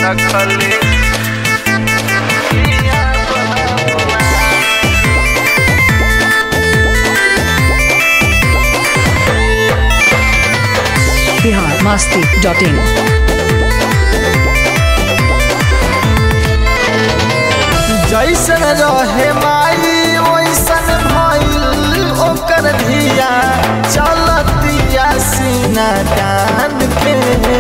रखले बिहार मस्ती dot in जैसन रहे माई वैसन भइल ओकर धिया चलतिया सीना कान के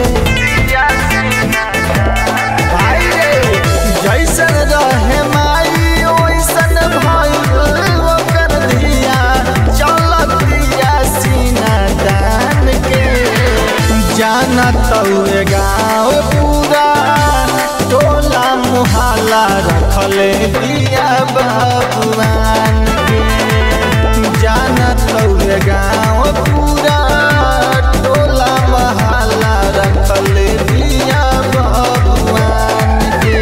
भाई रे जैसन रहे माई वैसन भइल ओकर धिया चलतिया सीना कान के जाना तउए गाँव पूरा टोला मुहाला रखले दिया बाबुआन के जाना तउए गाँव पूरा टोला मुहाला रखले दिया बाबुआन के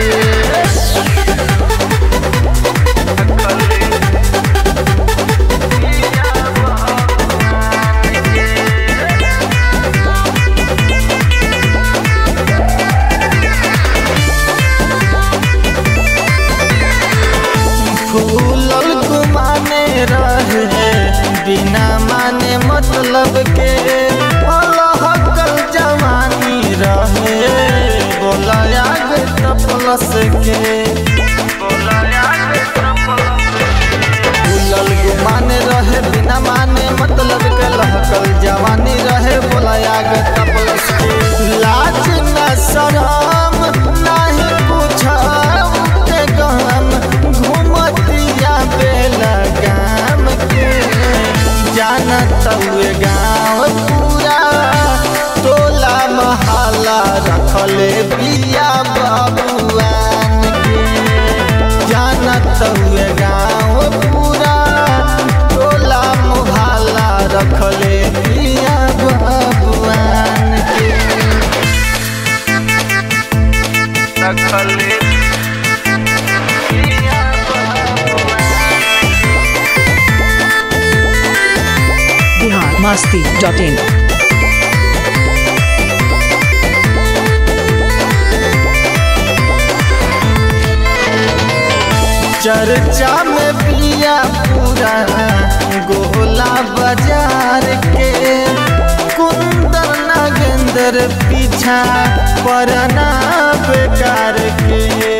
फूलल गुमाने रहे बिना माने मतलब के अलहकल जवानी रहे बोला आग तपलस के फूलल गुमाने रहे बिना माने मतलब के लहकल जवानी रहे बोला आग तपलस के लाज न शरम नहीं पूछब के गम घूमतिया बेलगाम के जानत हुए गाँव पूरा टोला महला रखले बिया बाबुआन के जानत हुए गाँव पूरा टोला मुहल्ला रखले बिया बाबुआन के रखले बिहार मस्ती डॉट इन चर्चा में पिया पूरा गोला बाजार के कुंदर नागेंद्र पीछा परना बेकार के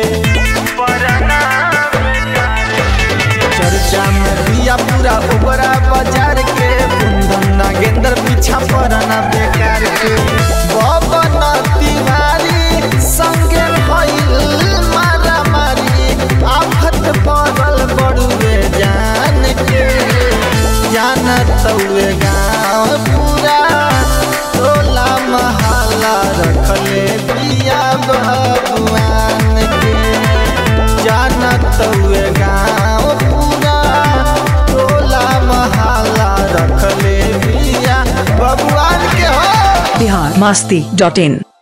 चर्चा में पिया पूरा ओबरा बाजार के कुंदन नागेंद्र पीछा परना बेकार के बबन तिवारी संगे भइल मारा मारी आफत पड़ल बड़ुए जान के जानत हुए गाँव पूरा टोला महला रखले बिया भगवान के जानत हुए गाँव पूरा टोला महला रखले बिया भगवान के हो बिहार मस्ती डॉट इन